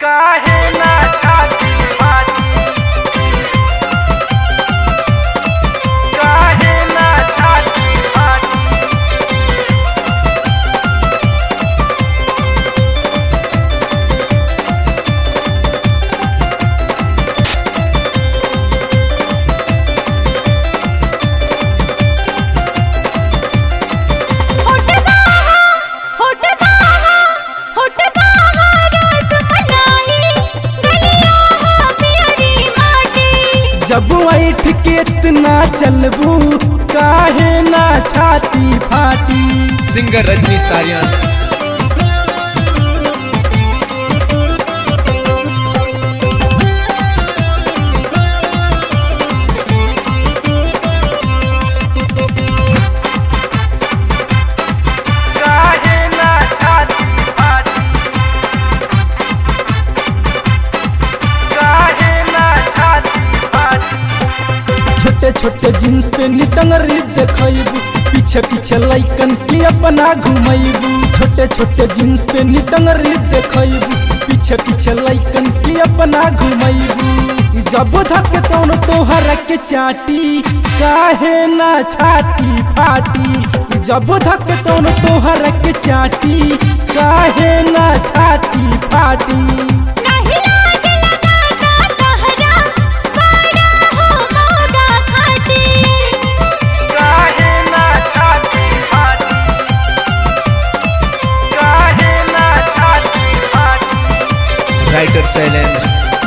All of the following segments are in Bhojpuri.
काहे ना छाती फाटी काहे ना छाती फाटी जब ऐठ के इतना चलबू काहे ना छाती फाटी सिंगर रजनी सारियान काहे ना छाती फाटी काहे ना छाती फाटी छोटे छोटे जींस पे निटंगरी देखबू पीछे पीछे लैकन के अपना घुमैबू छोटे छोटे जींस पे निटंगरी देखबू पीछे पीछे लैकन के अपना घुमैबू जब धक तौन तोहर के चाटी काहे ना छाती फाटी जब धक तौन तोहर के चाटी काहे ना छाती फाटी काहे ना छाती फाटी काहे ना छाती फाटी राइटर शैलेंद्र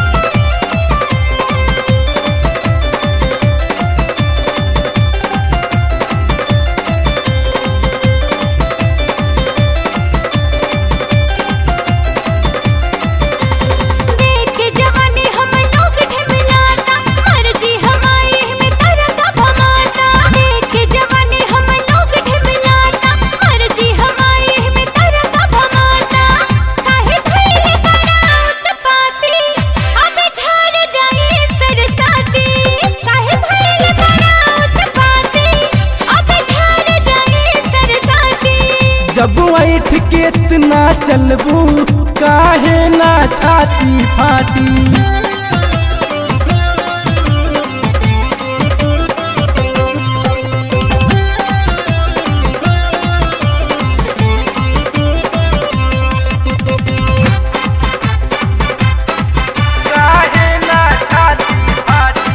जब ऐठ के इतना चलबू काहे ना छाती फाटी काहे ना छाती फाटी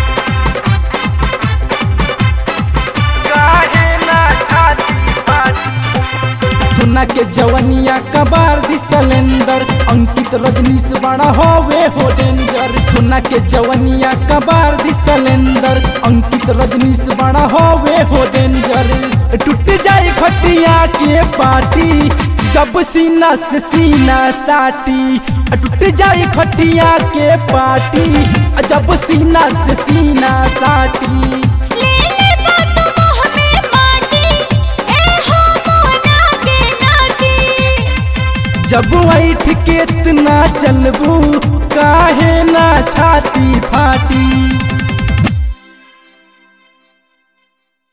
काहे ना छाती फाटी सुना के जवनिया कबार दी सिलेंडर अंकित रजनीश बड़ा होवे हो डेंजर सुना के जवनिया कबार दी सिलेंडर अंकित रजनीश बड़ा होवे हो डेंजर टूट जाए खटिया के पाटी जब सीना से सीना साटी टूट जाए खटिया के पाटी जब सीना से सीना साटी जब ऐठ के इतना चलबू काहे ना छाती फाटी